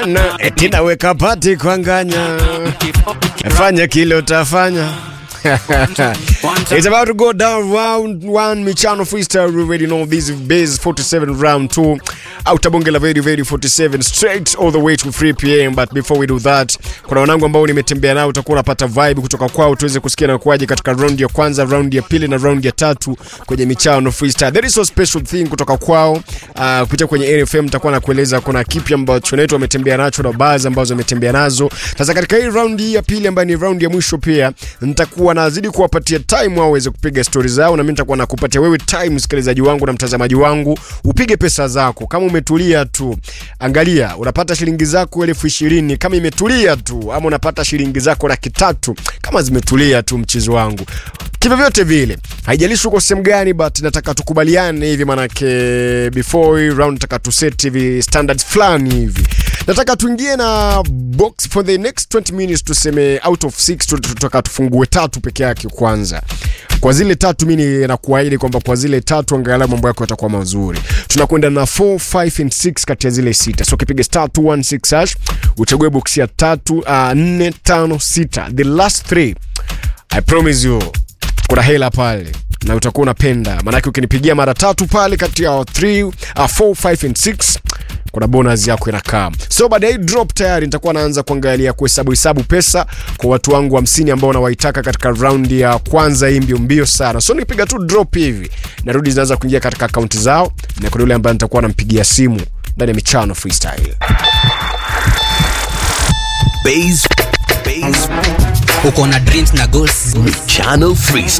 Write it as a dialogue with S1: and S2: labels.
S1: sana eti naweka pati kwanganya fanya kile utafanya It's about to go down round one Michano freestyle we already know this is base 47 round 2 out bonge la very very 47 straight all the way to 3 pm but before we do that kuna wanangu ambao nimetembea nao utakuwa unapata vibe kutoka kwao tuweze kusikia na kuaje katika round ya kwanza round ya pili na round ya tatu kwenye Michano freestyle there is a special thing kutoka kwao uh, kupitia kwenye NFM nitakuwa nakueleza kuna kipi ambacho netu wametembea nacho na baadhi ambazo wametembea nazo sasa katika hii round hii ya pili ambayo ni round ya mwisho pia nitakuwa nazidi kuwapatia time wao waweze kupiga stori zao na mimi nitakuwa nakupatia wewe time msikilizaji wangu na mtazamaji wangu upige pesa zako kama umetulia tu angalia unapata shilingi zako elfu ishirini kama imetulia tu ama unapata shilingi zako laki tatu kama zimetulia tu mchezo wangu kivyovyote vile haijalishi uko sehemu gani but nataka tukubaliane hivi manake before hii round nataka tuset hivi standards fulani hivi nataka tuingie na box for the next 20 minutes tuseme out of 6 tutaka tufungue tatu peke yake kwanza kwa zile tatu mi nakuahidi kwamba kwa zile tatu angalau mambo yako yatakuwa mazuri tunakwenda na 4 5 and 6 kati ya zile sita so kipiga star 216 hash uchague box ya tatu uh, 4 5 6 the last three i promise you kuna hela pale na utakuwa unapenda maanake ukinipigia mara tatu pale kati ya 3 uh, 4 5 and 6 kuna bonus yako inakaa so baada ya hii drop tayari nitakuwa naanza kuangalia kuhesabu hesabu pesa kwa watu wangu hamsini ambao nawaitaka katika raundi ya kwanza hii mbio mbio sana so nikipiga tu drop hivi narudi zinaanza kuingia katika akaunti zao na kuna yule ambaye nitakuwa nampigia simu ndani ya michano freestyle
S2: Base, base,
S3: uko na dreams na goals
S2: Michano Freestyle.